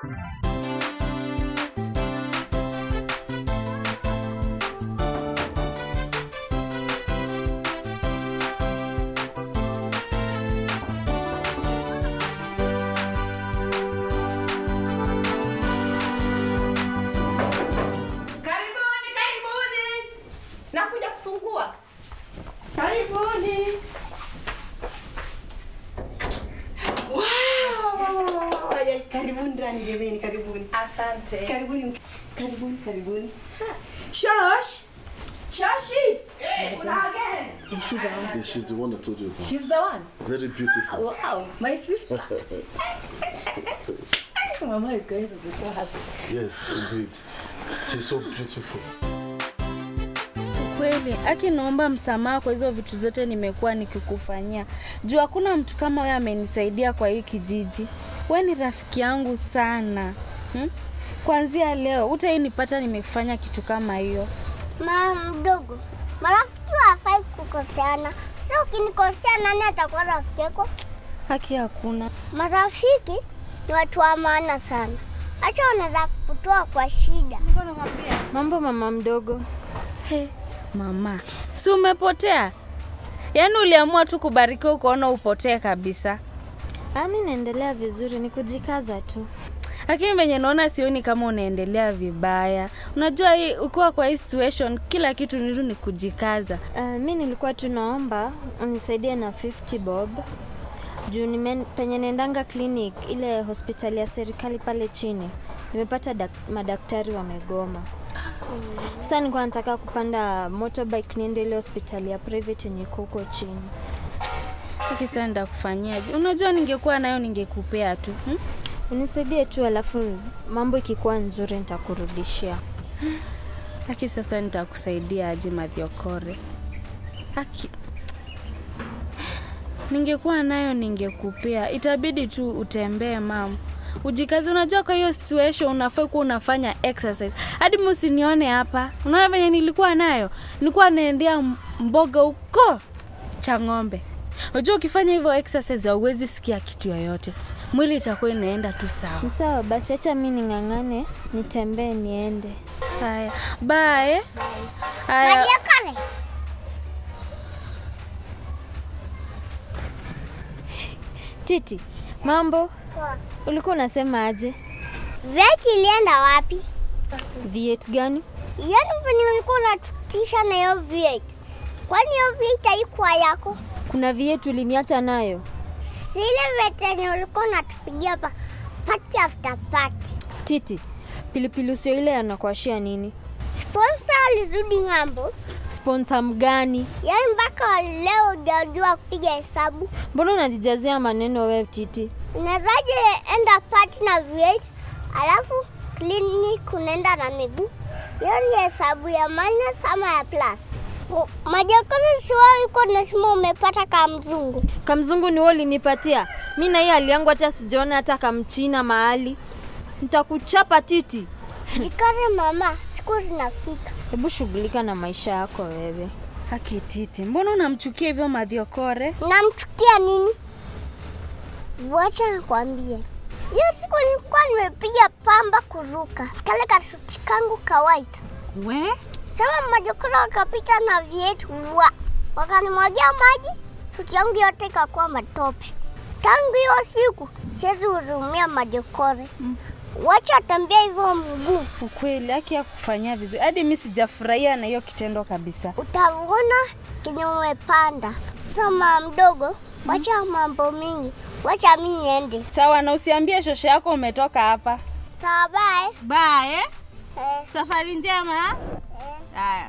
Karibuni, karibuni. Nakuja kufungua. Karibuni. Wow! Ay, Karibuni ndani jameni, karibuni. Asante. Karibuni, karibuni, karibuni. Ha. Shosh. Shoshi. Kuna again. Is she the one? Yeah, she's the one that told you about. She's the one. Very beautiful. Wow, my sister. Mama is going to be so happy. Yes, indeed. She's so beautiful. Kweli, Aki, naomba msamaha kwa hizo vitu zote nimekuwa nikikufanyia. Juu hakuna mtu kama wewe amenisaidia kwa hii kijiji. We ni rafiki yangu sana hmm? Kuanzia leo utainipata nimefanya kitu kama hiyo. Mama mdogo, marafiki hawafai kukoseana. Sasa ukinikosea, nani atakuwa rafiki yako? Haki hakuna. Marafiki ni watu wa maana sana, hata wanaweza kutoa kwa shida. Mambo mama mdogo. He, mama, si umepotea? Yaani uliamua tu kubarikiwa ukaona upotee kabisa. Ami naendelea vizuri, ni kujikaza tu. Lakini venye naona sioni kama unaendelea vibaya. Unajua hii ukiwa kwa hii situation kila kitu ni tu ni kujikaza. Uh, mi nilikuwa tu naomba unisaidie na 50 bob juu nime, penye naendanga clinic ile hospitali ya serikali pale chini nimepata dak, madaktari wamegoma. Sasa nilikuwa nataka kupanda motorbike niende ile hospitali ya private yenye iko huko chini. Hiki sasa nitakufanyaje? Unajua ningekuwa nayo ningekupea tu. Hmm? Unisaidie tu, alafu mambo ikikuwa nzuri nitakurudishia. Haki sasa nitakusaidia aje Mathiokore? Haki ningekuwa nayo ningekupea, itabidi tu utembee mam, ujikazi. Unajua kwa hiyo situation unafaa kuwa unafanya exercise. Hadi msinione hapa, unaona venye nilikuwa nayo, nilikuwa naendea m- mboga huko cha ng'ombe. Unajua ukifanya hivyo exercise hauwezi sikia kitu yoyote, mwili itakuwa inaenda tu sawa. Ni sawa basi, acha mi ning'ang'ane nitembee niende. Haya, bye. Haya. Maria Kare, Titi, mambo? Ulikuwa unasema aje? veti ilienda wapi? Viet gani? Yaani venye ulikuwa unatutisha na hiyo veti, kwani hiyo veti haikuwa yako? Kuna viet uliniacha nayo? Sile veti yenye ulikuwa unatupigia hapa party after party. Titi, pilipili usio ile anakuashia nini? Sponsor alizudi ng'ambo, Sponsor mgani? yaani mpaka wa leo hujajua kupiga hesabu. Mbona unajijazia maneno wewe Titi? Unawezaje enda party na V8 alafu clinic unaenda na miguu? Hiyo ni hesabu ya minus ama ya plus? Majakoni si wewe ulikuwa unasema umepata kama mzungu. Kamzungu ni wewe ulinipatia. Mi na hii hali yangu hata sijaona hata kamchina mahali. Nitakuchapa Titi. Jikare mama, siku zinafika. Hebu shughulika na maisha yako wewe. Haki Titi, mbona unamchukia hivyo Mathiokore? Namchukia nini? Wacha nikwambie. Hiyo siku nilikuwa nimepiga pamba kuruka kale kasuti kangu ka white. We? Sema majokora wakapita na vyetu wa wakanimwagia maji, suti yangu yote ikakuwa matope. Tangu hiyo siku siwezi hurumia majokore. Wacha tembea hivyo mguu, Ukweli haki ya kufanyia vizuri, hadi mi sijafurahia na hiyo kitendo kabisa. utavuna kenye umepanda. Soma mdogo, wacha mambo mingi, wacha mi niende. Sawa, na usiambie shosho yako umetoka hapa. Sawa, bye. Bye. Eh, Safari njema. eh. Haya.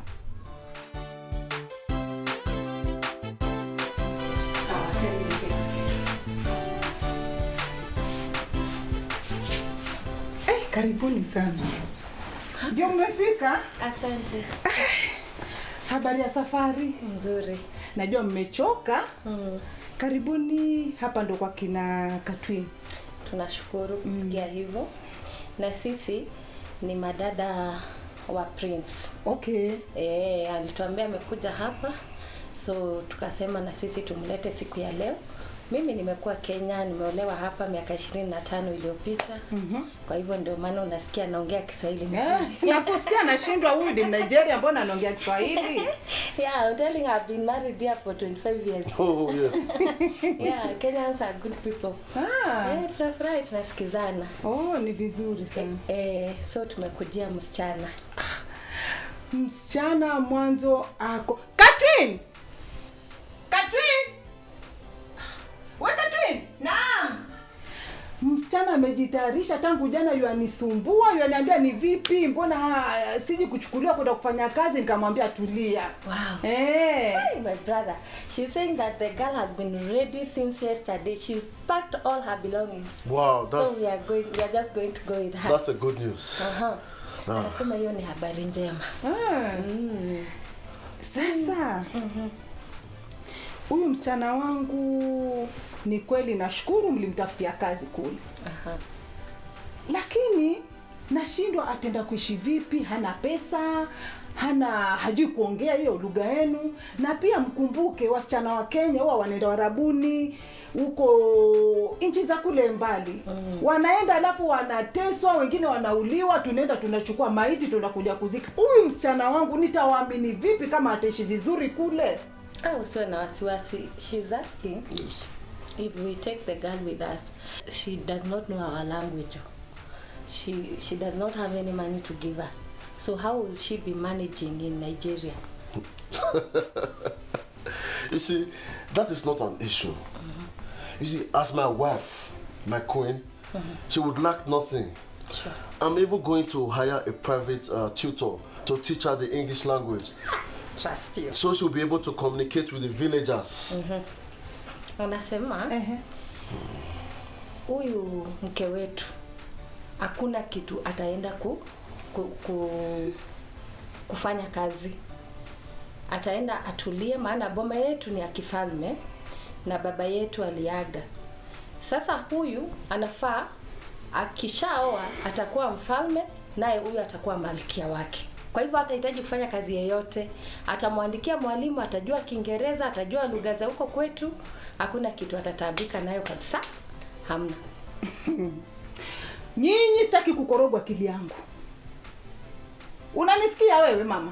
Eh, karibuni sana. Ndio mmefika? Asante. Habari ya safari? Nzuri. Najua mmechoka. Mm. Karibuni hapa ndo kwa kina Katwin. Tunashukuru kusikia hivyo. Na sisi ni madada wa Prince. Okay. Eh, alituambia amekuja hapa. So tukasema na sisi tumlete siku ya leo Mimi nimekuwa Kenya, nimeolewa hapa miaka ishirini na tano iliyopita. Kwa hivyo ndio maana unasikia naongea Kiswahili Eh, vizuri. nakusikia nashindwa huyu ni Nigeria mbona anaongea Kiswahili? Yeah, I'm telling you, I've been married here for 25 years. Oh, yes. Yeah, Kenyans are good people. Ah. Eh, tunafurahi tunasikizana. Oh, ni vizuri sana. Eh, so tumekujia msichana. Msichana mwanzo ako Katwin. Katwin. We Katwin. Naam. Msichana amejitayarisha tangu jana, yuanisumbua, yuaniambia ni vipi, mbona ah, siji kuchukuliwa kwenda kufanya kazi. Nikamwambia tulia. Wow. Eh. Hey, my brother. She's saying that the girl has been ready since yesterday. She's packed all her belongings. Wow, so that's we are going we are just going to go with her. that's a good news. Aha. Ah. Anasema hiyo ni habari njema. Ah. Sasa huyu msichana wangu ni kweli, nashukuru mlimtafutia kazi kule, Aha. lakini nashindwa atenda kuishi vipi. Hana pesa, hana hajui kuongea hiyo lugha yenu, na pia mkumbuke wasichana wa Kenya huwa wanaenda warabuni huko nchi za kule mbali mm. wanaenda alafu wanateswa, wengine wanauliwa, tunaenda tunachukua maiti tunakuja kuzika. Huyu msichana wangu nitawaamini vipi kama ataishi vizuri kule? Ah, usiwe na wasiwasi. She's asking if we take the girl with us. She does not know our language. She she does not have any money to give her. So how will she be managing in Nigeria? You see, that is not an issue. You see, as my wife, my queen, she would lack nothing. Sure. I'm even going to hire a private uh, tutor to teach her the English language, Trust you. so she'll be able to communicate with the villagers. Anasema Ehe. huyu mke wetu hakuna kitu ataenda ku, ku, ku, kufanya kazi ataenda atulie maana boma yetu ni ya kifalme na baba yetu aliaga sasa huyu anafaa akishaoa atakuwa mfalme naye huyu atakuwa malkia wake kwa hivyo hatahitaji kufanya kazi yeyote atamwandikia mwalimu atajua kiingereza atajua lugha za huko kwetu hakuna kitu atataabika nayo kabisa hamna Nyinyi sitaki kukorogwa akili yangu. Unanisikia wewe mama?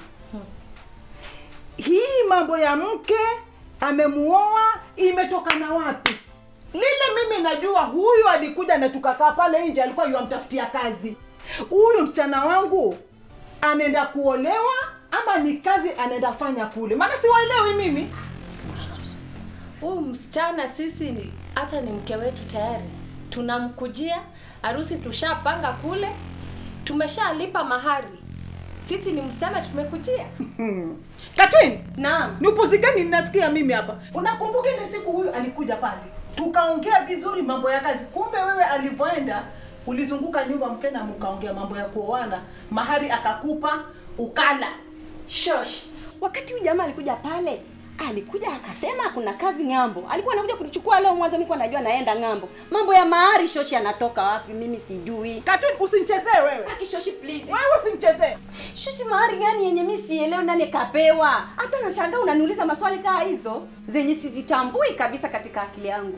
Hii mambo ya mke amemuoa imetokana wapi? Lile mimi najua huyu alikuja na tukakaa pale nje, alikuwa yuamtafutia kazi. Huyu msichana wangu anaenda kuolewa ama ni kazi anaenda fanya kule? Maana siwaelewi mimi. huyu msichana sisi ni hata ni mke wetu tayari tunamkujia harusi tushapanga kule tumeshalipa mahari sisi ni msichana tumekujia Katwin, Naam. ni upuzi gani ninasikia mimi hapa? Unakumbuka ile siku huyu alikuja pale, tukaongea vizuri mambo ya kazi. Kumbe wewe alivyoenda ulizunguka nyumba mkena, mkaongea mambo ya kuoana, mahari akakupa ukala. Shosh. Wakati huyu jamaa alikuja pale, alikuja akasema kuna kazi ng'ambo. Alikuwa anakuja kunichukua leo mwanzo, mimi najua naenda ng'ambo. Mambo ya mahari shoshi anatoka wapi? Mimi sijui. Katwin, usinichezee wewe, Aki shoshi please. wewe usinichezee. Shoshi mahari gani yenye mimi sielewi nani kapewa? Hata nashangaa unaniuliza maswali kaa hizo zenye sizitambui kabisa katika akili yangu.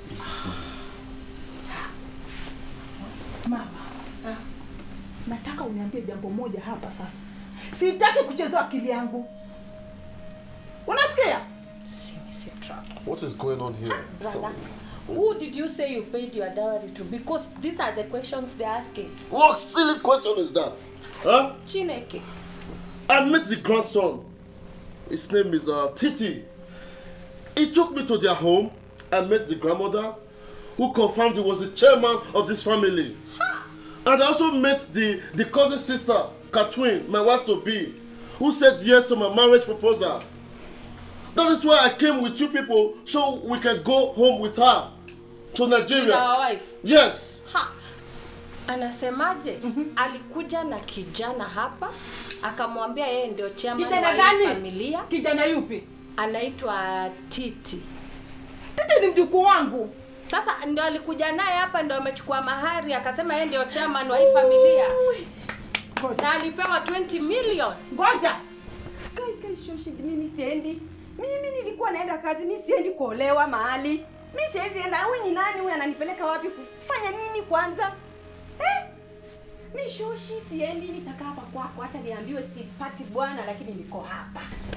Mama, nataka uniambie jambo moja hapa sasa. Sitaki kuchezewa akili yangu, unasikia? What is going on here? brother who did you say you paid your dowry to because these are the questions they're asking What silly question is that? Huh? chineke I met the grandson. His name is uh, Titi. He took me to their home. I met the grandmother, who confirmed he was the chairman of this family. And I also met the, the cousin sister, Katwin, my wife to be, who said yes to my marriage proposal. That is why I came with two people so we can go home with her to With Nigeria. our wife Yes. ha anasemaje alikuja na kijana hapa akamwambia yeye ndio chairman Kijana wa hii gani? familia Kijana yupi? anaitwa titi Tete ni mjukuu wangu. sasa ndio alikuja naye hapa ndio amechukua mahari akasema yeye ndio chairman wa hii familia Ngoja, na alipewa 20 million ngoja. Kai kai shoshi, mimi siendi. Mimi nilikuwa naenda kazi, mimi siendi kuolewa mahali. mi siwezi enda huyu ni nani huyu ananipeleka wapi kufanya nini kwanza eh? mi shoshi siendi nitakaa hapa kwako hacha niambiwe sipati bwana lakini niko hapa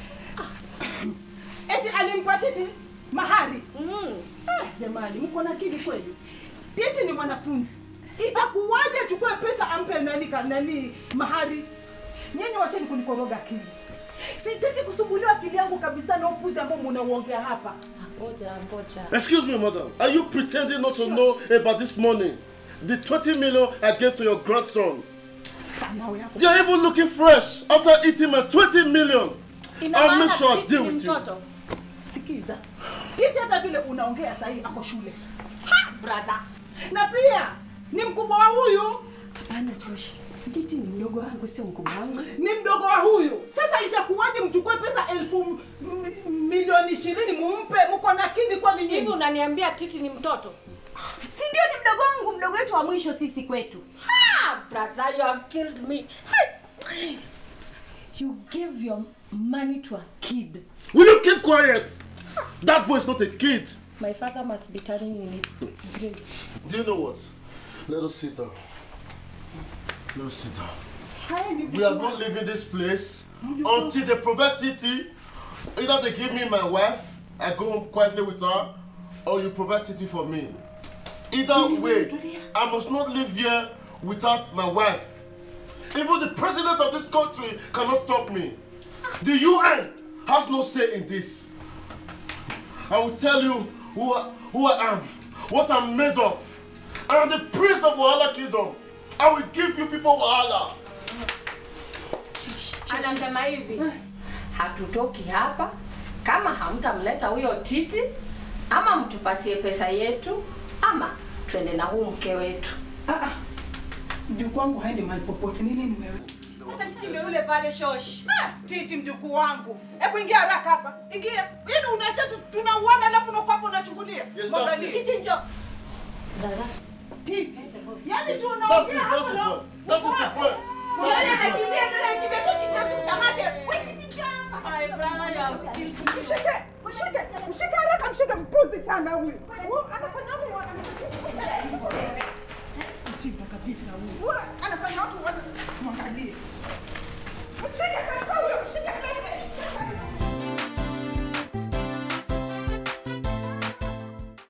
eti alimpa titi mahari Mm. Eh, jamani mko na akili kweli titi ni mwanafunzi itakuwaje achukue pesa ampe nani ka- nani mahari nyinyi wacheni kunikoroga akili sitaki kusumbuliwa akili yangu kabisa na upuzi ambao munauongea hapa Ngoja, ngoja. Excuse me, madam. Are you pretending not to know about this money? The 20 million I gave to your grandson. kanawe hapo They are even looking fresh after eating my 20 million. Ina I'll maana make sure I Titi deal ni with you. mtoto. sikiza titi hata vile unaongea sahii ako shule Brother. na pia ni mkubwa wa huyu hapana joshi titi ni mdogo wangu sio mkubwa wangu ni mdogo wa huyu sasa itakuwaje mchukue pesa elfu m- m- milioni ishirini mumpe mko na akili kwani Hivi nyinyi unaniambia Titi ni mtoto? si ndio ni mdogo wangu mdogo wetu wa mwisho sisi kwetu Ah, brother, you have killed me. Hey. You gave your money to a kid. Will you keep quiet? That boy is not a kid. My father must be turning in his grave. Do you know what? Let us sit down. Let us sit down. haya ni We are not leaving this place until they provide Titi. Either they give me my wife, I go home quietly with her, or you provide Titi for me. Either way, I must not live here without my wife. Even the president of this country cannot stop me. The UN has no say in this. I will tell you who I, who I am, what I'm made of. I am the prince of Wahala Kingdom. I will give you people Wahala. Anasema hivi, hatutoki hapa kama hamtamleta huyo Titi, ama mtupatie pesa yetu, ama twende na huu mke wetu. Ah, ah. mjukuu wangu haendi mahali popote ni nini wewe hata titi ndio yule pale shoshi Ah, titi mjukuu wangu hebu ingia haraka hapa ingia yaani unacha tu- tunauana alafu unakuwa hapo unachungulia Yes, Mwangalie. that's it. titi njo Dada, titi yaani That's it, tunaongea that's hapa the na point. That is the point. yule anakimbia ndio anakimbia shoshi njo tukamate wewe titi njo my brother, you have killed me. mshike mshike mshike haraka mshike mpuzi sana huyu Huyu anafanya watu wana- mjinga kabisa huyu Huyu anafanya watu wana- mwangalie mshike kabisa